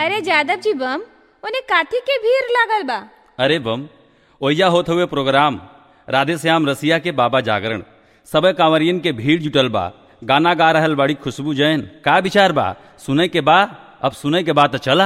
अरे जादव जी बम उन्हें काथी के भीड़ लागल बा अरे बम ओइजा होत हुए प्रोग्राम राधे श्याम रसिया के बाबा जागरण सब कांवरियन के भीड़ जुटल बा गाना गा रहल बड़ी खुशबू जैन का विचार बा सुने के बा अब सुने के बा तो चला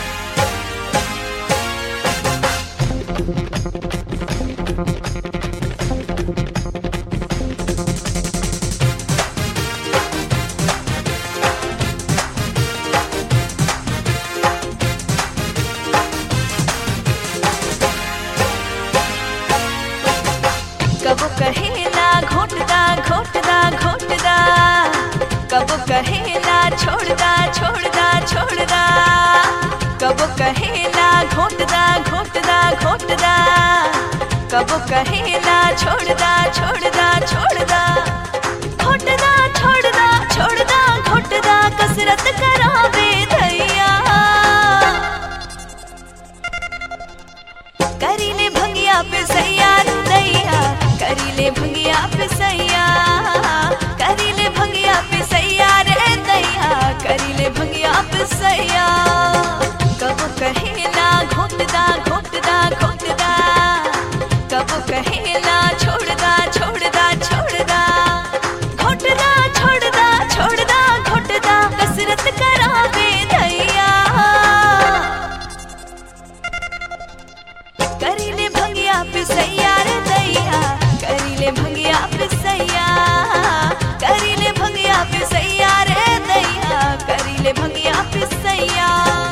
कबो कहेला घोटदा घोटदा घोटदा कबो कहेला छोड़दा छोड़दा छोड़दा कबो कहेला घोटदा घोटदा घोटदा कबो कहेला छोड़दा छोड़दा छोड़दा घोटदा छोड़दा छोड़दा घोटदा कसरत करावे धैया करीले भंगिया पे सैयार दैया करीले भंगिया पे सैया करीले भंगिया पे सैयार रे दैया करीले भंगिया पे सैया कबो कहेला घोटदा घोटदा घोटदा कबो कहेला छोड़दा छोड़दा छोड़दा घोटदा छोड़दा छोड़दा घोटदा कसरत करावे दैया करीले भंगिया पे सैया रे दैया करीले भंगिया पे सैया करीले भंगिया पे सैया रे दैया करीले भंगिया पे सैया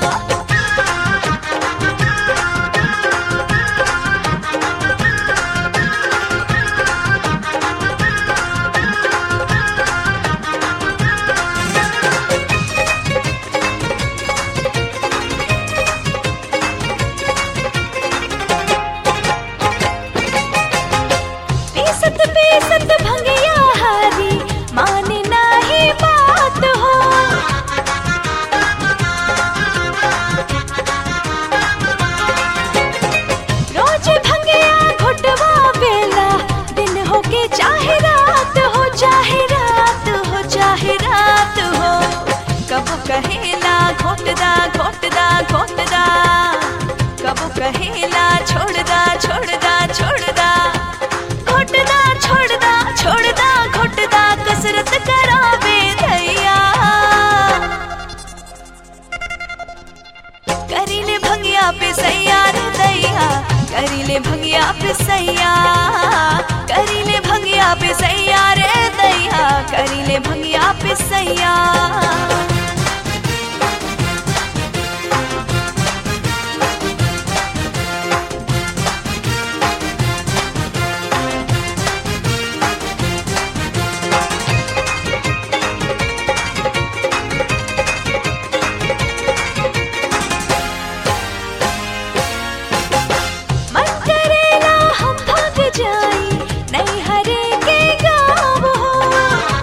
पीसत पीसत भंगिया हारी माने नाही बात हो रोज भंगिया घुटवा बेला दिन हो के चाहे रात हो चाहे रात हो चाहे रात हो कब कहेला घोटदा घोटदा घोटदा कब कहेला छोड़दा छोड़दा छोड़दा घोटदा छोड़दा छोड़दा घोटदा कसरत करावे धैया करीले भंगिया पे सैया रे दैया करीले भंगिया पे सैया करीले भंगिया पे सैया रे दैया करीले भंगिया पे सैया मन करेला हम भाग जाई नहीं हरे के गाँव हो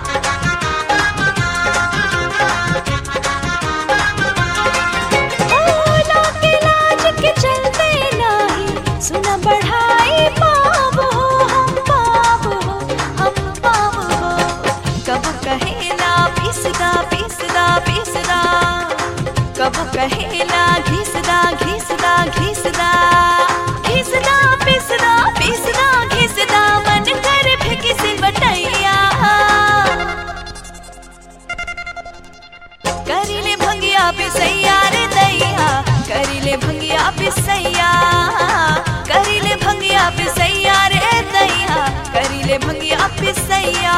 ओ, लाके लाज के चलते नाही सुना बढ़ाई पाप हो हम पाप हो हम पाप हो कब कहेला पीसदा पीसदा पीसदा कब कहेला घिसदा घिसदा घिसदा घिसदा पिसदा पिसदा घिसदा मन कर फेंकी से बटैया करीले भंगिया पे सैया रे दैया करीले भंगिया पे सैया करीले भंगिया पे सैया रे दैया करीले भंगिया पे सैया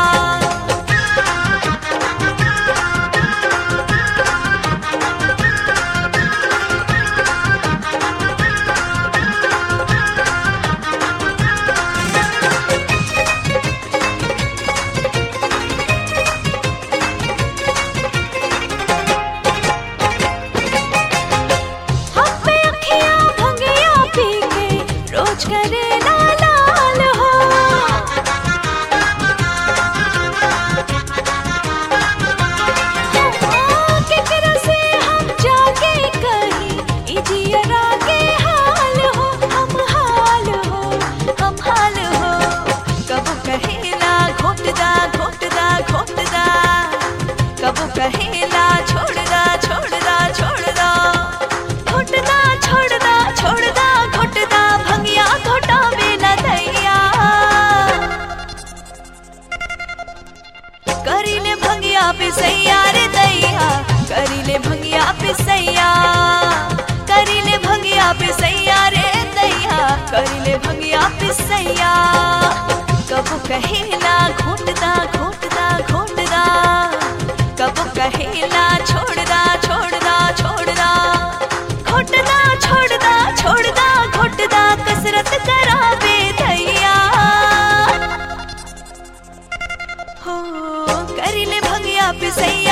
करिले भंगिया पिसैया करिले भंगिया पिसैया रे दैया करिले भंगिया पिसैया कबो कहेला घोटदा घोटदा घोटदा कबो कहेला छोड़दा छोड़दा छोड़दा घोटदा छोड़दा छोड़दा घोटदा कसरत करावे दैया हो करिले भंगिया पिसैया